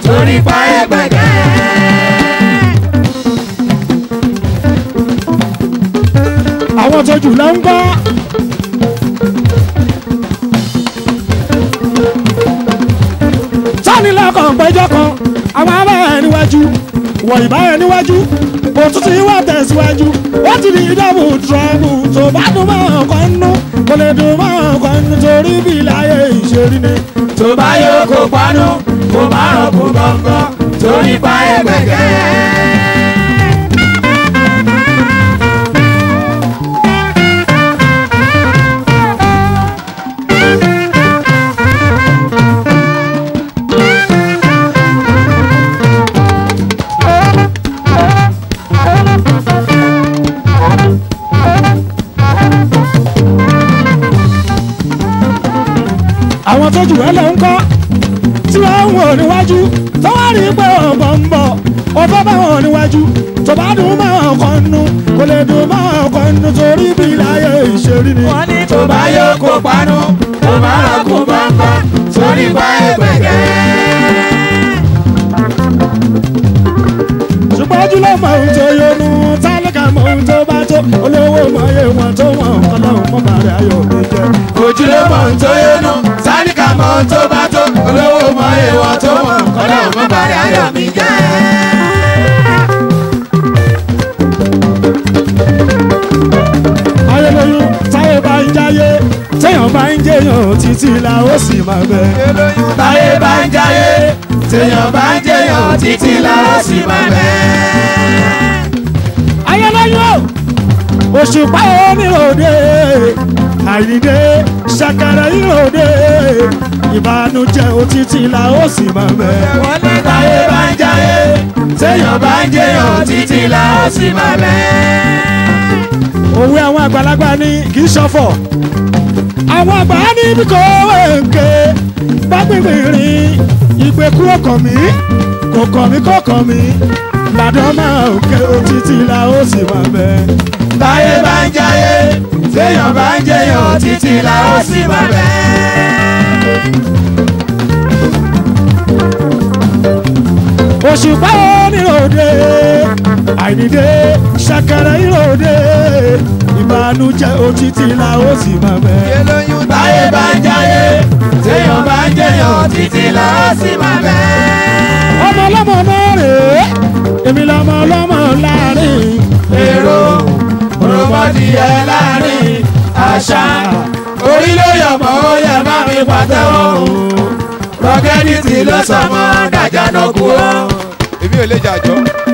torí pa ẹgbẹ̀gẹ́. àwọn tó jù lọ ń gbọ́. sani lọ́kàn péjọ kan àwọn abẹ́rẹ́ níwájú wọ̀ ìbáyẹ̀ níwájú òtútù ìwà tẹ̀síwájú ó ti di dọ́bù trọ́bù tó bá dùn mọ́ ọkọ̀ nínú kò lè dùn mọ́ ọkọ̀ nínú torí bí láyé ìṣerí ni. tó bá yóò kó panu kó má rọ̀ kó gbọ̀ngàn torí pa ẹgbẹ̀gẹ́. àwọn tó jù ẹ́ lọ ń kọ́ tí wọ́n ń wò níwájú tó wá rí pé ọ̀bọ̀ ń bọ̀ ọ̀bọ̀ bá wọn níwájú tó bá dùn mọ́ ọkọ̀ nínú kò lè dùn mọ́ ọkọ̀ nínú torí bí láyé ìṣerí ni. wọ́n ní tó bá yóò kó panu kó má rọ̀ kó gbọ̀ngàn torí pa ẹgbẹ̀gẹ́. ṣùgbọ́n ojúlọ mọ ohun tó yọnu tálíkà mọ ohun tó bá tó olówó mọ iye wọn tó wọn ọlọ́run mọ bàrẹ̀ ayọ̀ mi jẹ. ojúlówó ń tó yónú sáníkà mọ ohun tó bá tó olówó mọ èèwọ̀ tó mọ̀ ọlọ́run mọ́ bàrẹ̀ ayọ̀ mi jẹ́. ayẹlẹyìn táyé bá ń jáyé téèyàn bá ń jẹyàn títí la ó sì máa bẹ. táyé bá ń jáyé téèyàn bá ń jẹyàn títí la ó sì máa bẹ́. ayẹlẹyìn o òṣùpá oníròde àyíndé ṣàkàrà ìròde ìbànújẹ́ òtítì la ó sì máa bẹ. wọ́n ní táyé bá ń jáyé téèyàn bá ń jẹyàn títí la ó sì máa bẹ́. òwe àwọn àgbàlagbà ní kì í ṣọ̀fọ̀ àwọn àgbà ní bí kò wéǹkè bá gbìngbìn rìn ìgbé kúrò kàn mí kò kàn mí kò kàn mí làdán máa ń ké títí la ó sì máa bẹ. táyé bá ń jáyé téèyàn bá ń jẹyàn títí la ó sì máa bẹ́. òṣùpá oníròde àìníde ṣàkàrà ìròde ìbànújẹ́ òtítì la ó sì máa bẹ. táyé bá ń jáyé téèyàn bá ń jẹyàn títí la ó sì máa bẹ́. ọmọ ọlọ́mọ náà rèé èmi lọmọ ọlọ́mọ láàrin èrò òròmọdìyẹ láàrin àṣà orí ló yọ mọ́ ó yẹ má mi pàtẹ́wọ́ o rọ́kẹ́dìtì ló sọmọ dàjà náà kú o. èmi ò lè jàjọ́.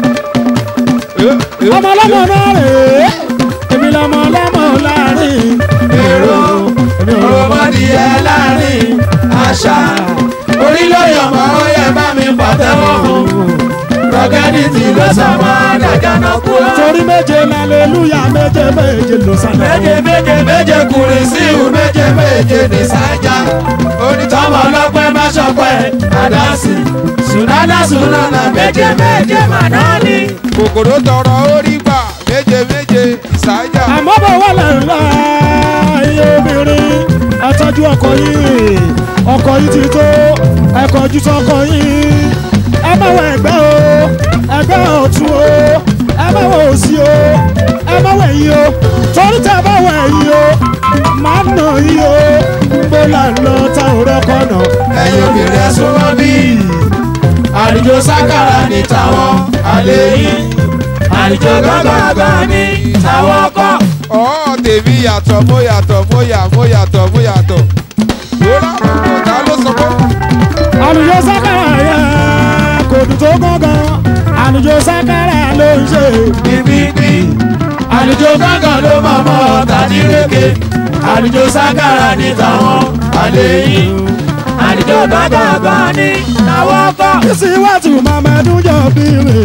ọmọ ọlọ́mọ náà rèé èmi lọmọ ọlọ́mọ láàrin èrò òròmọdìyẹ láàrin àṣà orí ló yọ mọ́ ó yẹ má mi pàtẹ́wọ́ o rọ́kẹ́dìtì ló sọmọ dàjà náà kú o. torí méje lálẹ́lúyà méje méje ló sálẹ̀. méje méje méje kùnrin sí ìhù méje méje ní sájà onítọ́mọ ọlọ́pẹ́ má ṣọpẹ́ àdásì sùnádà sùnánà méje méje màdánì. kòkòrò tọrọ orí gbà méje méje ìsájà. àmọ́ bọ̀ wà lẹ́la iye obìnrin ẹ tọ́jú ọkọ yìí ọkọ yìí ti tó ẹ kọjú sọ́kọ yìí ẹ má wọ ẹgbẹ́ o ẹgbẹ́ ọ̀tún o ẹ má wọ òsì o ẹ má wọ ẹ̀yìn o torí tẹ bá wọ ẹ̀yìn o máa nà yìí o bó là ń lọ tá ò rọ́kọ̀ nà. ẹ̀yin obìnrin ẹ súnmọ́ bí àlùjọ sákàrà ní tàwọn àlè yìí àlùjọ gángan ní tàwọn kọ́. ọ̀ tèmi yàtọ̀ mo yàtọ̀ mo yà mo yàtọ̀ mo yàtọ̀. wúrà ọ̀tá ló sọ pé àlùjọ sákàrà yẹ kò dùn tó gángan àlùjọ sákàrà ló ń ṣe. bíbí àlùjọ gángan ló mọ̀ mọ́ tàbí rékè àlùjọ sákàrà ní tàwọn àlè yìí àlùjọ gángan ní tàwọn kọ́. Bísí wá tù Màmẹ́dún jọ bí rè.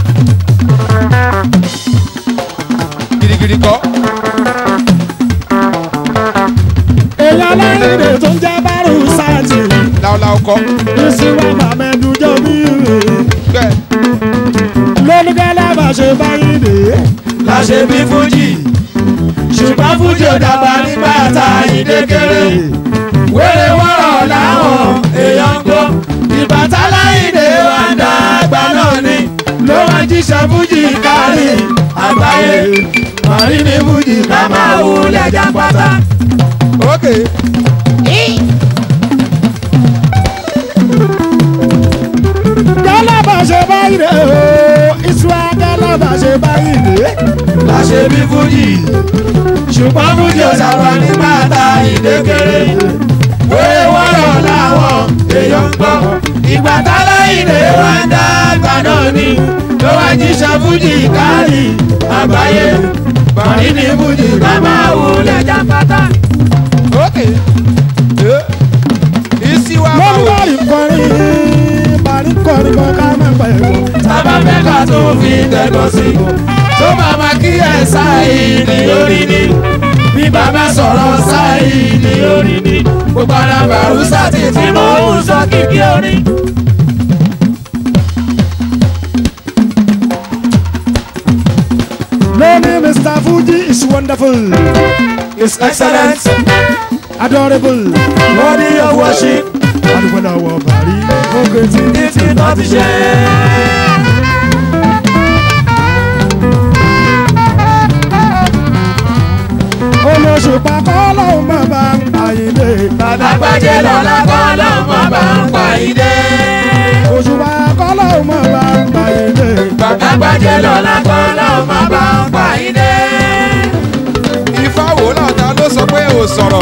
girigiri kọ́. Èèyàn aláìlè tó ń jẹ́ Bárù Sáàtì. láúláú kọ́. Bísí wá Màmẹ́dún jọ bí rè. bẹ́ẹ̀ Lónúkẹ́lẹ́ bá ṣe báyìí dè. láṣẹ bí fújì ṣùgbọ́n fújì ò dàgbà nígbà tá a yìí dékèrè wéré wọ́rọ̀ láwọn èèyàn ń gbọ́ ìbátá láyìnde wà jíṣẹ́ fújì kárí àgbáyé màrí ní fújì ká máa wulẹ̀ jápátá. ok gálábà ṣe báyìí rè o ìṣúra gálábà ṣe báyìí rè. láṣẹ bí fújì ṣùgbọ́n fújì ò sábà ní bàtà ìdékèrè wéé wọ́rọ̀ làwọn èèyàn ń gbọ́ ìgbà tálá ìdè wa ń dá àgbà náà ni ló wá jíṣẹ́ fújì kárí àgbáyé bàrí ní fújì ká máa wulẹ̀ jápátá. ok isi wa ma lórí wo bàrí kọrin bàrí kọrin kan ká má pẹ̀ wò. sábà fẹ́ ká tó fi tẹ̀gọ́ sí i tó bàbá kí ẹ sáìdì orí ni bí bàbá sọ̀rọ̀ sáìdì orí ni gbogbo ara bàrúsà ti ti mú un sọ kíkí orí. lórí mr fuji is wonderful his excellence adorable worthy of worship adúgbò náà wọ bàrí òkè tí ní ti tọ́ ti ṣe. olóṣùpá kọ́ lóun má bá ń àyìnlé àgbàjẹ́ lọ́la kọ́ lọ́mọ bá ń pa ìdè. òṣùpá kọ́ lóun má bá ń àyìnlé àgbàjẹ́ lọ́la kọ́ lọ́mọ bá ń pa ìdè. ifá wo lọ́ta ló sọ pé ò sọ̀rọ̀